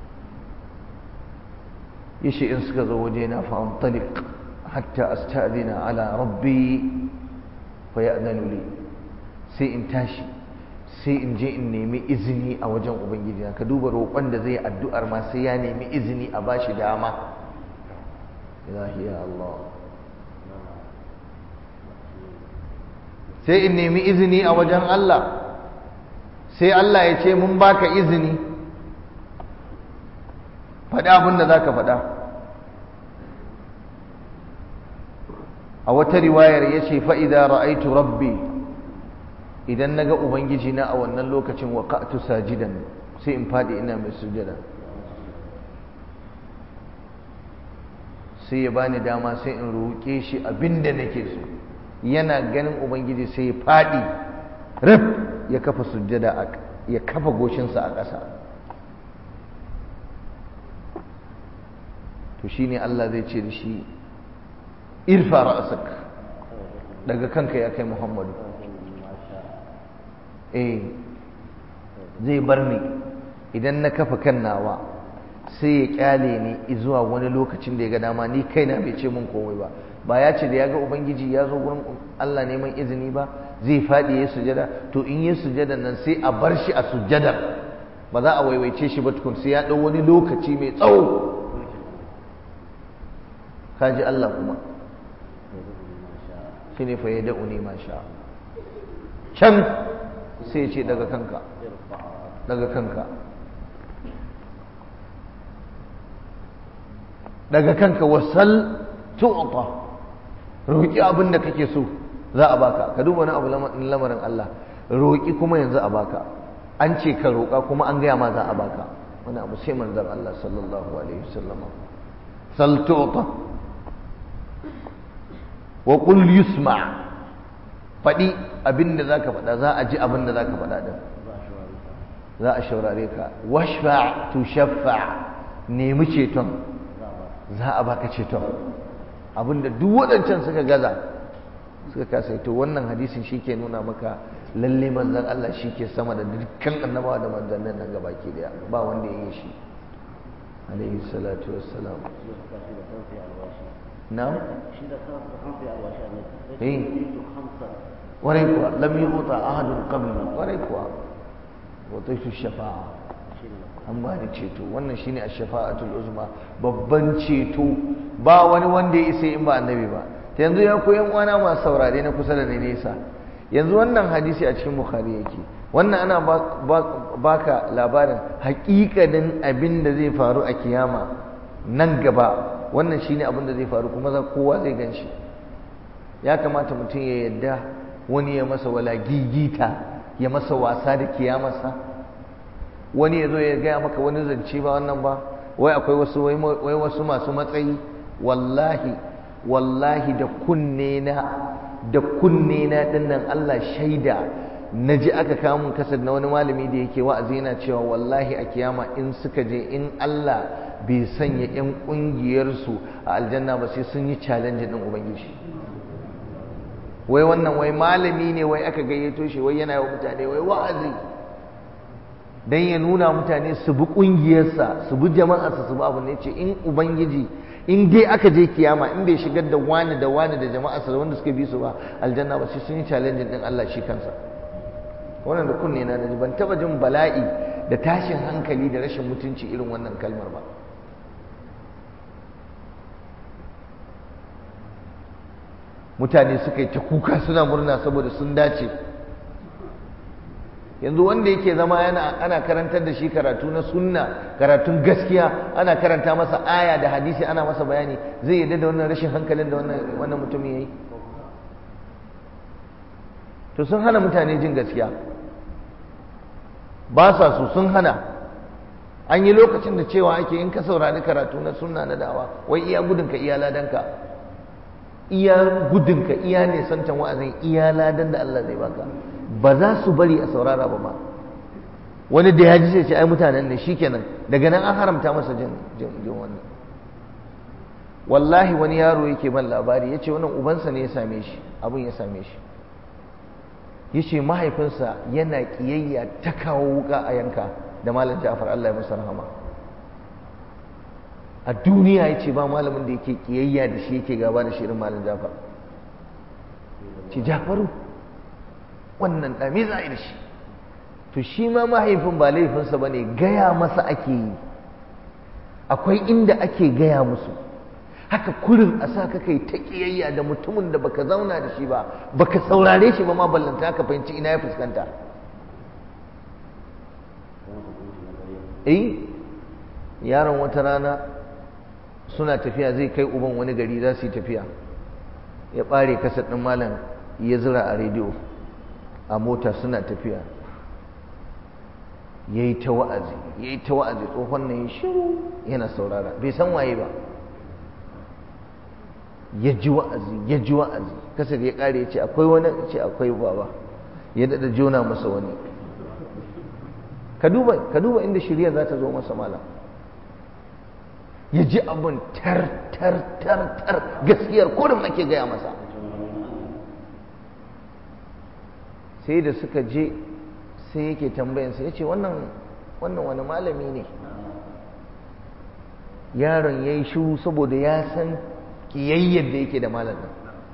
yace in suka zo waje na fa antaliq hatta asta'dina ala rabbi fa ya'danu li sai in tashi sai in je in nemi izini a wajen ubangiji ka duba roƙon da zai addu'ar ma sai ya nemi izini a bashi dama ilahi ya Allah sai in nemi izini a wajen Allah sai Allah ya ce mun baka izini faɗi abin da za ka faɗa a wata riwayar ya ce fa'ida ra'aitu rabbi idan na ga ubangiji na a wannan lokacin waƙa'atu sajidan sai in faɗi ina mai sujada sai ya bani dama sai in roƙe shi abin da nake so yana ganin ubangiji sai ya faɗi rif ya kafa sujada ya kafa goshinsa a ƙasa to shine Allah zai ce da shi irfa ra'sak daga kanka ya kai muhammadu eh zai bar ni idan na kafa kan nawa sai ya kyale ni zuwa wani lokacin da ya ga dama ni kaina bai ce mun komai ba ba ya ce da ya ga ubangiji ya zo gurin Allah neman izini ba zai faɗi ya sujada to in ya sujada nan sai a bar shi a sujadar ba za a waiwaice shi ba tukun sai ya ɗau wani lokaci mai tsawo kaji Allah kuma shi ne fa ya da'u ne ma sha can sai ya ce daga kanka daga kanka daga kanka wasal tu'ta roki abin da kake so za a baka ka duba wani abu lamarin Allah roki kuma yanzu a baka an ce ka roka kuma an gaya ma za a baka wani abu sai manzon Allah sallallahu alaihi wasallam sal tu'ta wa qul yusma faɗi abin da zaka faɗa za a ji abin da zaka faɗa din za a shaurare ka washfa tu shaffa nemi ceton za a baka ceton abinda duk waɗancan suka gaza suka kasa to wannan hadisin shi ke nuna maka lalle manzan Allah shi ke sama da dukkan annabawa da manzannin nan gaba ke daya ba wanda ya yi shi alaihi salatu wassalam na eh warai kuwa lam yuta ahadun qabli warai kuwa wataitu shafa'a an ba ni ceto wannan shine ash-shafa'atul uzma babban ceto ba wani wanda ya isa in ba annabi ba ta yanzu ya koyan uwana masu saurare na kusa da ni nesa yanzu wannan hadisi a cikin bukhari yake wannan ana baka labarin hakikanin abin da zai faru a kiyama nan gaba wannan shine abin da zai faru kuma za kowa zai gan shi ya kamata mutum ya yadda wani ya masa wala gigita ya masa wasa da kiyamarsa wani ya zo ya gaya maka wani zance ba wannan ba wai akwai wasu wai wasu masu matsayi wallahi wallahi da kunne na da kunne na dinnan Allah shaida na ji aka kawo mun kasar na wani malami da yake wa'azi yana cewa wallahi a kiyama in suka je in Allah bai sanya yan kungiyarsu a aljanna ba sai sun yi challenge din ubangiji wai wannan wai malami ne wai aka gayyato shi wai yana yi wa mutane wai wa'azi dan ya nuna mutane su bi kungiyarsa su bi jama'arsa su bi abu ne ce in ubangiji in dai aka je kiyama in bai shigar da wani da wani da jama'arsa da wanda suka bi su ba aljanna ba sai sun yi challenge din Allah shi kansa wannan da kunne na naji ban taba jin bala'i da tashin hankali da rashin mutunci irin wannan kalmar ba mutane suka yi ta kuka suna murna saboda sun dace yanzu wanda yake zama yana ana karantar da shi karatu na sunna karatun gaskiya ana karanta masa aya da hadisi ana masa bayani zai yadda da wannan rashin hankalin da wannan mutumin yayi to sun hana mutane jin gaskiya ba sa su sun hana an yi lokacin da cewa ake in ka saurari karatu na sunna na dawa wai iya gudunka iya ladanka iya gudunka iya nesantan wa'azin iya ladan da Allah zai baka ba za su bari a saurara ba ma wani da ya ji sai ce ai mutanen ne shikenan daga nan an haramta masa jin jin wannan wallahi wani yaro yake ban labari yace wannan ubansa ne ya same shi abin ya same shi yace mahaifinsa yana kiyayya ta kawo wuka a yanka da malam Ja'far Allah ya masa rahama a duniya yace ba malamin da yake kiyayya da shi yake gaba da shi irin malam Ja'far ci Ja'faru wannan ɗami za a yi da shi to shi ma mahaifin ba laifinsa ba ne gaya masa ake yi akwai inda ake gaya musu haka kurin a sa ka kai ta ƙiyayya da mutumin da baka zauna da shi ba baka saurare shi ba ma ballanta ka fahimci ina ya fuskanta eh yaron wata rana suna tafiya zai kai uban wani gari za su yi tafiya ya ɓare kasar ɗin malam ya zira a rediyo a mota suna tafiya ya yi ta wa'azi ya yi ta wa'azi tsohon na yi shiru yana saurara bai san waye ba ya ji wa'azi ya ji wa'azi kasar ya ƙare ya ce akwai wani ce akwai baba ya daɗa jona masa wani ka duba inda shirya za ta zo masa malam ya ji abin tar tar tar tar gaskiyar kurin ake gaya masa sai da suka je sai yake tambayansa ya ce wannan wannan wani malami ne yaron ya yi shiru saboda ya san ƙiyayyar da yake da malamin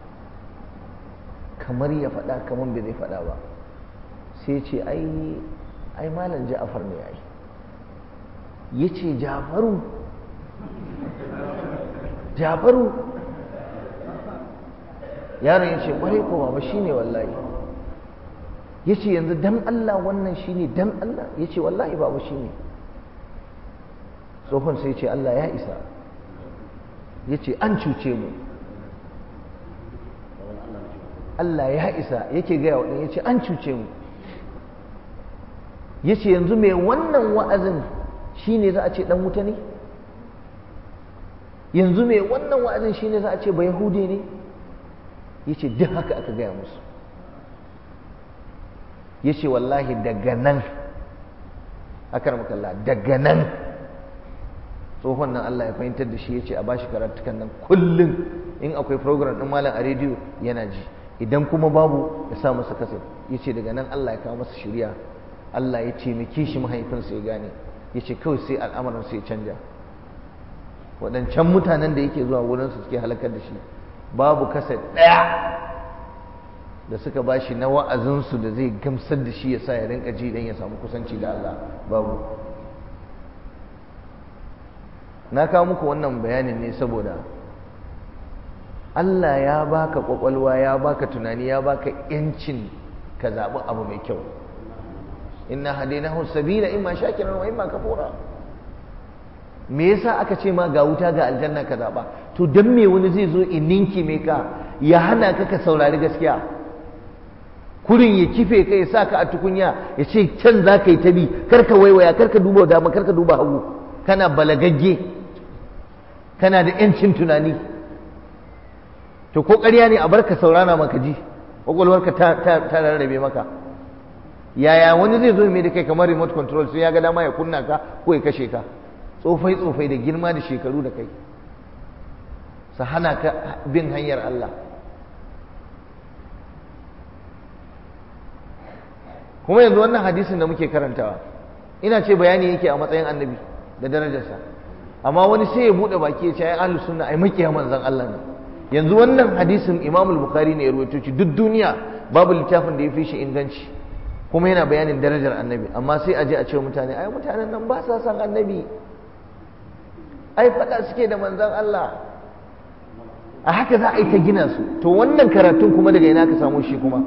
kamar ya faɗa kamar bai zai faɗa ba sai ce ai ai malam ja'afar ne ai ya ce jafaru jafaru yaron ya ce ƙwarai ko ba shi ne wallahi ya ce yanzu dan Allah wannan shi ne dan Allah ya ce wallahi ba shi ne tsohon sai ce Allah ya isa ya ce an cuce mu Allah ya isa yake gaya wa ya ce an cuce mu ya ce yanzu mai wannan wa'azin shi ne za a ce ɗan wuta ne yanzu mai wannan wa'azin shi ne za a ce ba yahude ne ya ce duk haka aka gaya musu ya ce wallahi daga nan akar makalla daga nan tsohon nan Allah ya fahimtar da shi ya ce a bashi karatukan nan kullum in akwai program ɗin malam a rediyo yana ji idan kuma babu ya sa masa kasar ya ce daga nan Allah ya kawo masa shirya Allah ya taimake shi mahaifinsa ya gane ya ce kawai sai al'amarinsa ya canja waɗancan mutanen da yake zuwa wurinsu suke halakar da shi babu kasar ɗaya da suka ba shi na wa'azinsu da zai gamsar da shi ya sa ya rinka ji don ya samu kusanci da Allah babu na kawo muku wannan bayanin ne saboda Allah ya baka kwakwalwa ya baka tunani ya baka yancin ka zaɓi abu mai kyau inna hadainahu sabila imma shakiran wa imma kafura me yasa aka ce ma ga wuta ga aljanna ka zaɓa to dan me wani zai zo in ninki me ka ya hana ka ka saurari gaskiya kurin ya kife ka ya sa ka a tukunya ya ce can za ka yi ta bi karka waiwaya karka duba dama karka duba hagu kana balagagge kana da yancin tunani to ko ƙarya ne a bar ka saurana maka ji ƙwaƙwalwarka ta rarrabe maka yaya wani zai zo mai da kai kamar remote control sai ya ga dama ya kunna ka ko ya kashe ka tsofai tsofai da girma da shekaru da kai su hana ka bin hanyar Allah kuma yanzu wannan hadisin da muke karantawa ina ce bayani yake a matsayin annabi da darajarsa amma wani sai ya bude baki ya ce ai ahlus sunna ai makiya manzon Allah ne yanzu wannan hadisin Imam al-Bukhari ne ya rawaito shi duk duniya babu littafin da ya fi shi inganci kuma yana bayanin darajar annabi amma sai a je a ce mutane ai mutanen nan ba sa san annabi ai faɗa suke da manzon Allah a haka za a yi ta gina su to wannan karatun kuma daga ina ka samu shi kuma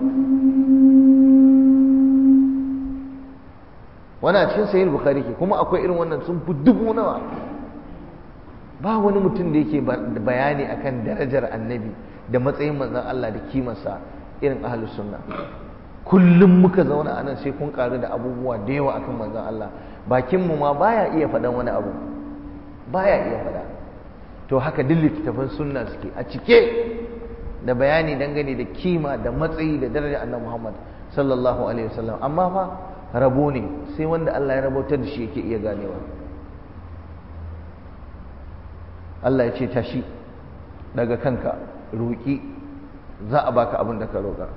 wani a cikin sahih bukhari ke kuma akwai irin wannan sun fi dubu nawa ba wani mutum da yake bayani akan darajar annabi da matsayin manzon Allah da kimarsa irin ahlus sunna kullum muka zauna a nan sai kun karu da abubuwa da yawa akan manzon Allah bakin mu ma baya iya faɗan wani abu baya iya faɗa to haka duk littattafan sunna suke a cike da bayani dangane da kima da matsayi da darajar annabi Muhammad sallallahu alaihi wasallam amma fa rabo ne sai wanda Allah ya rabautar da shi yake iya ganewa Allah ya ce tashi daga kanka roƙi za a baka abin da ka roƙa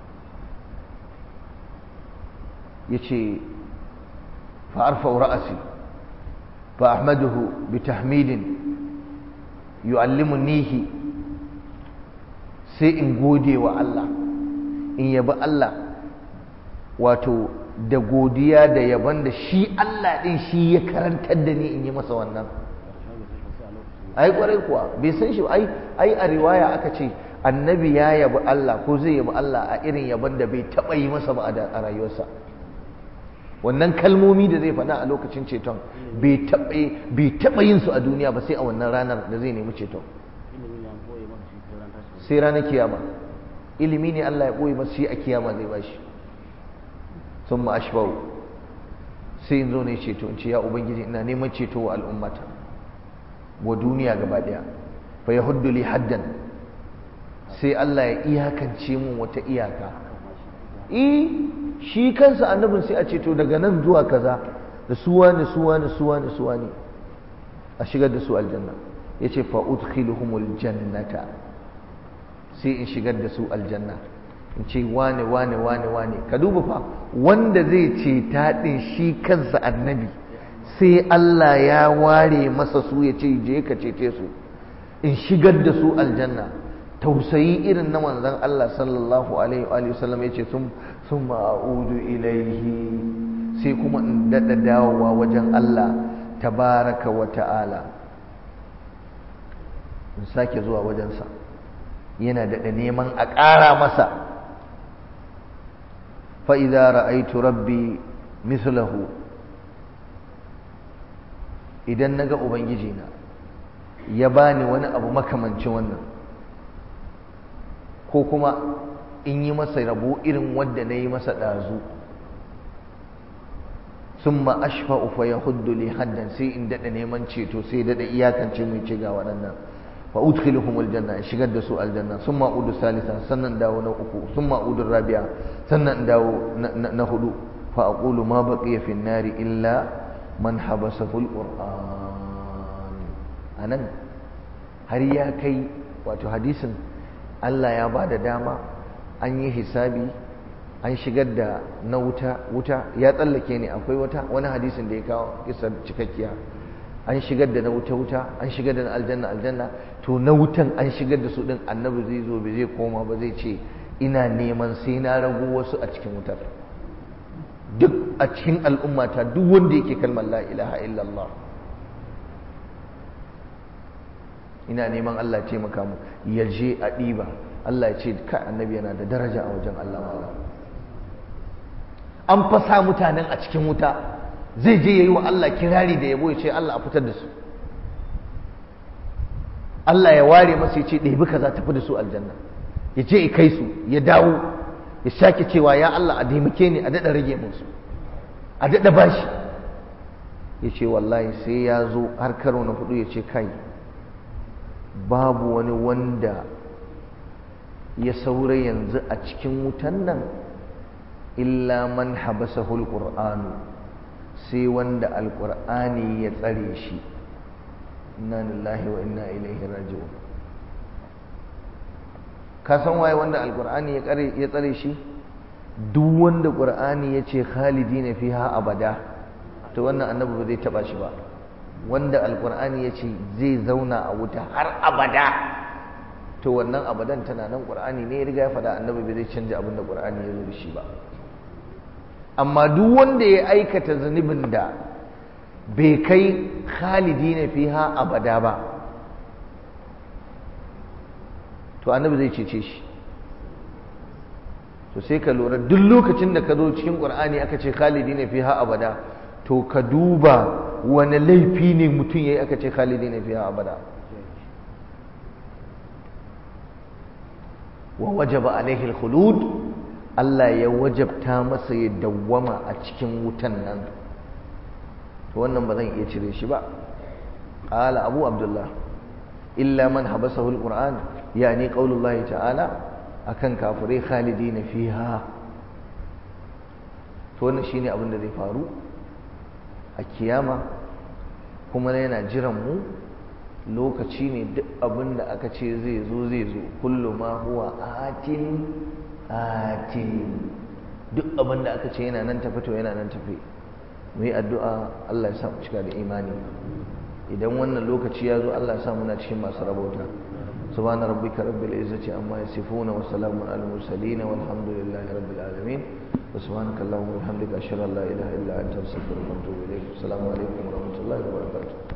ya ce fa'arfa ra'asi fa ahmaduhu bi tahmidin yu'allimunihi sai in gode wa Allah in yabi Allah wato da godiya da yaban da shi Allah ɗin shi ya karantar da ni in yi masa wannan ai kwarai kuwa bai san shi ai ai a riwaya aka ce annabi ya yabi Allah ko zai yabi Allah a irin yaban da bai taɓa yi masa ba a rayuwarsa wannan kalmomi da zai faɗa a lokacin ceton bai taɓa yin su a duniya ba sai a wannan ranar da zai nemi ceton sai ranar kiyama ilimi ne Allah ya ɓoye masu shi a kiyama zai bashi sun ma ashbau sai in zo ne ceto in ce ya ubangiji ina neman ceto wa al'ummata wa duniya gaba daya fa ya huddu li haddan sai Allah ya iyakance mun wata iyaka eh shi kansa annabin sai a ceto daga nan zuwa kaza da suwa ne suwa ne suwa ne suwa ne a shigar da su aljanna yace fa udkhiluhumul jannata sai in shigar da su aljanna in ce wane wane wane wane ka duba fa wanda zai ce taɗin shi kansa annabi sai Allah ya ware masa su ya ce je ka cece su in shigar da su aljanna tausayi irin na manzon Allah sallallahu alaihi wa sallam yace sun sun ma'udu ilaihi sai kuma in dada dawowa wajen Allah tabaraka wa ta'ala in sake zuwa wajensa yana daɗa neman a ƙara masa fa'iza ra'aitu rabbi mislahu idan na ga ubangijina ya bani wani abu makamancin wannan ko kuma in yi masa rabo irin wadda na yi masa ɗazu sun ma'ashfa ufa ya hudu li haddan sai in daɗa neman ceto sai daɗa iyakance mai ce ga waɗannan fa udkhiluhum aljanna shigar da su aljanna summa udu salisa sannan dawo na uku summa udu rabi'a sannan dawo na hudu fa aqulu ma baqiya fi nari illa man habasahu alquran anan har ya kai wato hadisin Allah ya bada dama an yi hisabi an shigar da na wuta wuta ya tsallake ne akwai wata wani hadisin da ya kawo kisar cikakkiya an shigar da na wuta wuta an shigar da na aljanna aljanna to na wutan an shigar da su din annabi zai zo bai zai koma ba zai ce ina neman sai na rago wasu a cikin wutar duk a cikin al'ummata duk wanda yake kalmar la ilaha illallah ina neman Allah ce maka mu ya je a ɗiba Allah ya ce ka annabi yana da daraja a wajen Allah mala an fasa mutanen a cikin wuta zai je ya yi wa Allah kirari da yabo ya ce Allah a fitar da su Allah ya ware masa ya ce ɗebi kaza tafi da su aljanna ya je ya kai su ya dawo ya sake cewa ya Allah a taimake ni a daɗa rage musu a daɗa bashi ya ce wallahi sai ya zo har karo na hudu ya ce kai babu wani wanda ya saura yanzu a cikin wutan nan illa man habasahul qur'anu sai wanda alqur'ani ya tsare shi inna lillahi wa inna ilaihi raji'un ka san waye wanda alqur'ani ya tsare ya tsare shi duk wanda qur'ani ya ce khalidina fiha abada to wannan annabi ba zai taba shi ba wanda alqur'ani ya ce zai zauna a wuta har abada to wannan abadan tana nan qur'ani ne ya riga ya faɗa annabi bai zai canja abin da qur'ani ya zo da shi ba amma duk wanda ya aikata zunubin da bai kai khalidi na fiha abada ba to annabi zai cece shi to sai ka lura duk lokacin da ka zo cikin qur'ani aka ce khalidi na fiha abada to ka duba wani laifi ne mutum yayi aka ce khalidi na fiha abada wa wajaba alaihi al-khulud Allah ya wajabta masa ya dawwama a cikin wutan nan to wannan ba zan iya cire shi ba qala abu abdullah illa man habasahu al-qur'an yani qaulullahi ta'ala akan kafirai khalidina fiha to wannan shine abin da zai faru a kiyama kuma yana jiran mu lokaci ne duk abin da aka ce zai zo zai zo kullu ma huwa atin atin duk abin da aka ce yana nan tafi to yana nan tafi mu yi addu'a Allah ya sa mu cika da imani idan wannan lokaci ya zo Allah ya sa muna cikin masu rabauta subhana rabbika rabbil izzati amma yasifuna wa salamun alal mursalin walhamdulillahi rabbil alamin wa subhanaka allahumma wa bihamdika ashhadu an la ilaha illa anta astaghfiruka wa atubu ilayk assalamu alaikum wa rahmatullahi wa barakatuh